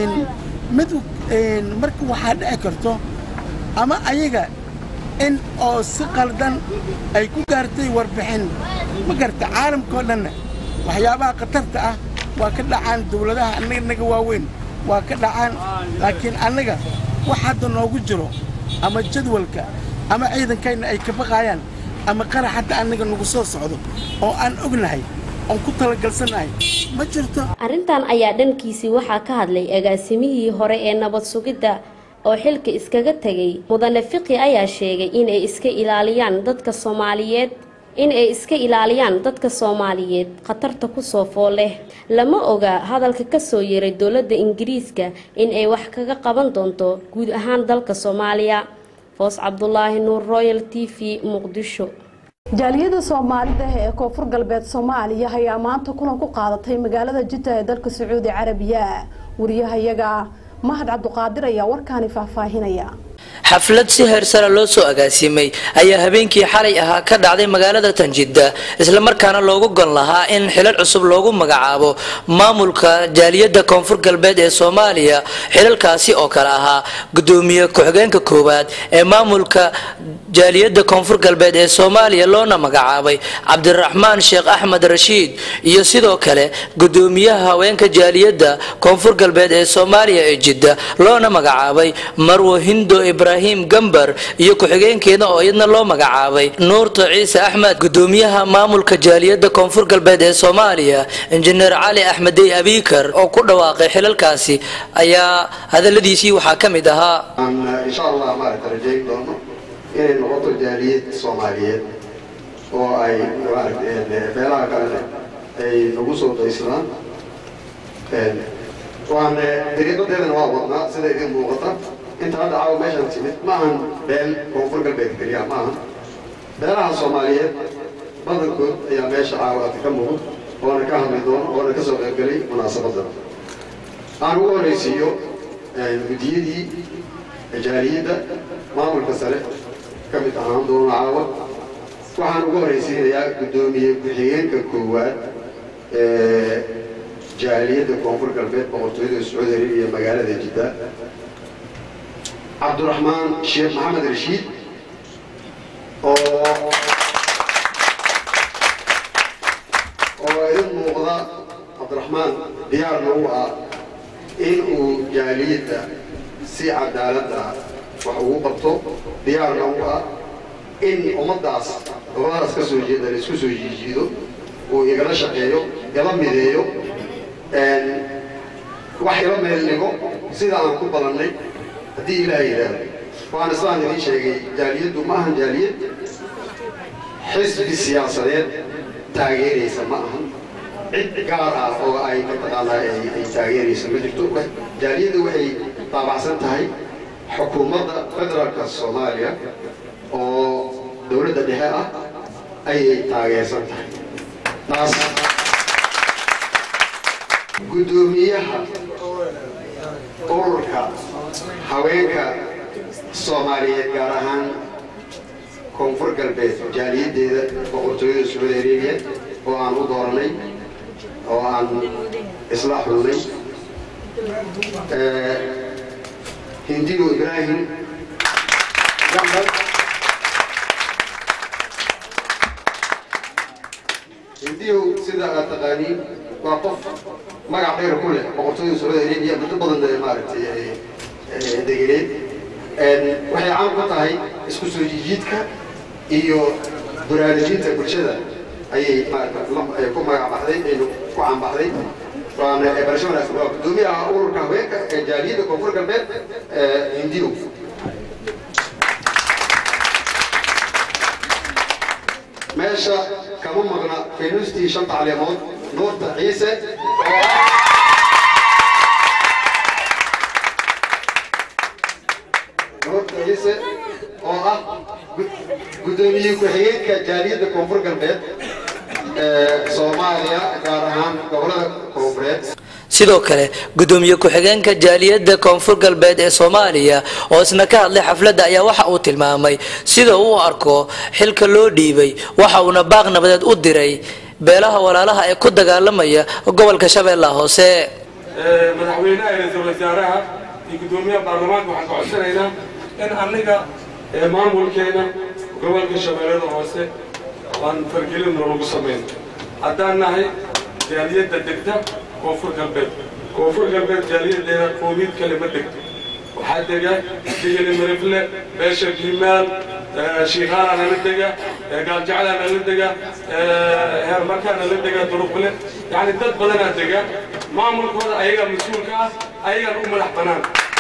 mid marka waxaa dhici karto ama ayaga in oo si qaldan ay ku gaartay warbixin ma garta caalamkao dhanna waxyaabaha khatarta ah waa ka dhacaan dowladaha annaga waaweyn waa ka dhacaan laakiin annaga wax hadda noogu jiro ama jadwalka ama ciidankayna ay ka baqaayaan ama qarax hadda annaga nagu soo socdo oo aan ognahay oon ku talagalsanahay ma jirto arrintan ayaa dhankiisii waxaa ka hadlay agaasimihii hore ee nabad sugidda oo xilka iskaga tegay mudane fiqi ayaa sheegay inay iska ilaaliyaan dadka soomaaliyeed in ay iska ilaaliyaan dadka soomaaliyeed khatarta kusoo fool leh lama oga hadalka kasoo yeeray dowladda ingiriiska in ay wax kaga qaban doonto guud ahaan dalka soomaaliya foos cabdulaahi nuur royal t v muqdisho jaaliyada soomaalida ee koonfur galbeed soomaaliya ayaa maanta kulan ku qaadatay magaalada jidda ee dalka sacuudi carabiya wariyahayaga mahad cabduqaadir ayaa warkaani faahfaahinaya xaflad si heersara loo soo agaasimay ayaa habeenkii xalay ahaa ka dhacday magaalada tanjidda islamarkaana loogu gon lahaa in xilal cusub loogu magacaabo maamulka jaaliyadda koonfur galbeed ee soomaaliya xilalkaasi oo kale ahaa gudoomiye ku-xigeenka koowaad ee maamulka jaaliyadda koonfur galbeed ee soomaaliya loona magacaabay cabdiraxmaan sheekh axmed rashiid iyo sidoo kale gudoomiyaha haweenka jaaliyadda koonfur galbeed ee soomaaliya ee jidda loona magacaabay marwo hindo ibraahim gambar iyo ku-xigeenkeeda oo iyadna loo magacaabay nuurta ciise axmed gudoomiyaha maamulka jaaliyadda koonfur galbeed ee soomaaliya injineer cali axmedey abiikar oo ku dhawaaqay xilalkaasi ayaa hadaladiisii waxaa ka mid ahaa insha allah maaragta rajayn doono inay noqoto jaaliyad soomaaliyeed oo ay maaragta meelaha kalena ay nagu soo daysadaan waan dariiqadeedana waa wadnaa sida idin muuqata inta hadda caawa meeshaan timid ma ahan beel koonfur galbeed keliya ma ahan beelaha soomaaliyeed badankood ayaa meesha caawa ka muuqda oona ka hadli doono oona ka soo qaybgelay munaasabadan aan ugu horaysiiyo guddiyadii jaaliyadda maamulka sare ka mid ahaan doono caawa waxaan ugu horaysiinayaa guddoomiye ku-xigeenka koowaad ee jaaliyadda koonfur galbeed boqortooyada sacuudi arabiya magaalada jidda cabdiraxmaan sheekh maxamed rashiid oo oo idin muuqda cabdiraxmaan diyaar nagu ah in uu jaaliyadda si cadaalad ah wax ugu qabto diyaar nagu ah in ummaddaas gobadaas ka soo jeeda la isku soo jiijiido uu igala shaqeeyo ila mideeyo wax ila meel dhigo sida aan ku balannay haddii ilaaha yidhaahdo waan islaan idiin sheegay jaaliyaddu ma ahan jaaliyad xisbi siyaasadeed taageeraysa ma ahan cid gaar ah oo ay mataqaanaa ay taageeraysa ma jirto jaaliyaddu waxay taabacsan tahay xukuumadda federaalka soomaaliya oo dowladda dhexe ah ayay taageersan tahay taas guddoomiyaha ururka haweenka soomaaliyeed gaar ahaan koonfur galbeed jaaliyaddeeda boqortooyada sucuudi arabiya oo aan u dooranay oo aan isla xulnay hindigo ibraahim axmed hindigo sida aad taqaaniin waa qof magac dheer ku leh boqortooyada sacuudi arabiya muddo badan maaragtay degeneed waxay caan ku tahay isku soo jijiidka iyo baraarujinta bulshada ayay maarata ku magac baxday aynu ku caanbaxday waana barasho wanaagsan waa guddoomiyaha ururka haweenka ee jaaliyadda koonfur galbeed hindiyo meesha kama maqna faynuustii shanta caleemood nuurta ciise oo nuurta ciise oo ah guddoomiye ku-xigeenka jaaliyadda koonfur galbeed ee soomaaliya gaar ahaan gobolada koonfureed sidoo kale gudoomiye ku-xigeenka jaaliyadda koonfur galbeed ee soomaaliya oo isna ka hadlay xafladda ayaa waxa uu tilmaamay sida uu u arko xilka loo dhiibay waxa uuna baaq nabadeed u diray beelaha walaalaha ee ku dagaalamaya gobolka shabeellaha hoose madaxweynaha ra-iisul wasaaraha iyo guddoomiyaha baarlamaanka waxaan ka codsanaynaa in aniga maamulkeena gobolka shabeellada hoose aan fargelin noolagu samayn haddaan nahay jaaliyadda degta koonfur galbeed koonfur galbeed jaaliyaddeena qoomiid kale ma degto waxaa dega digili mirifle beesha gimaal shiikhaana nala dega gaaljaclaa nala dega heermarkaa nala dega duruqle yacni dad badanaa dega maamulkooda ayagaa mas-uulka ah ayagaan u madax bannaan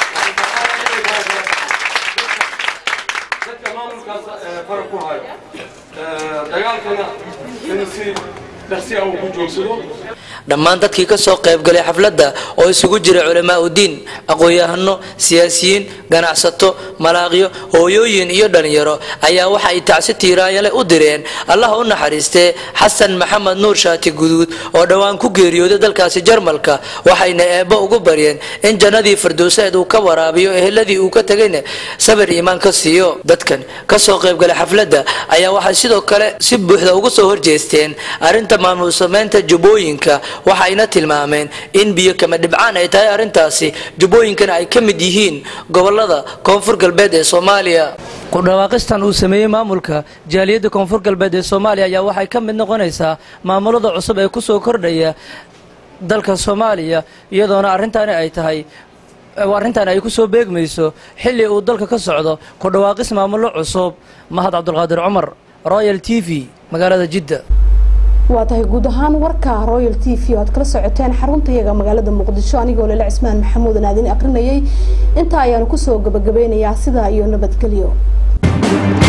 dadka maamulkaas fara ku hayo dagaalkana in si dhaqsi ah uu ku joogsado dhammaan dadkii ka soo qaybgalay xafladda oo isugu jira culamaa udiin aqoon-yahano siyaasiyiin ganacsato malaaqyo hooyooyin iyo dhalinyaro ayaa waxa ay tacsi tiiraayale u direen allah u naxariistee xasan maxamed nuur shaati guduud oo dhowaan ku geeriyooday dalkaasi jarmalka waxayna eebbo ugu baryeen in jannadii firdowseed uu ka waraabiyo eheladii uu ka tegayna sabir iimaan ka siiyo dadkan ka soo qaybgalay xafladda ayaa waxay sidoo kale si buuxda uga soo horjeesteen arrinta maamul samaynta jubbooyinka waxayna tilmaameen in biyo kama dhibcaan ay tahay arrintaasi jubbooyinkana ay ka mid yihiin gobolada koonfur galbeed ee soomaaliya kudhawaaqistan uu sameeyey maamulka jaaliyadda koonfur galbeed ee soomaaliya ayaa waxay ka mid noqonaysaa maamulada cusub ee kusoo kordhaya dalka soomaaliya iyadoona arrintaani ay tahay arrintan ay kusoo beegmayso xilli uu dalka ka socdo ku dhawaaqis maamullo cusub mahad cabdulqaadir cumar royal t v magaalada jidda waa tahay guud ahaan warka royal t v oo aad kala socoteen xaruntayaga magaalada muqdisho anigoo lele cismaan maxamuud aan aadin aqrinayay intaa ayaanu kusoo gabagabeynayaa sidaa iyo nabadgelyo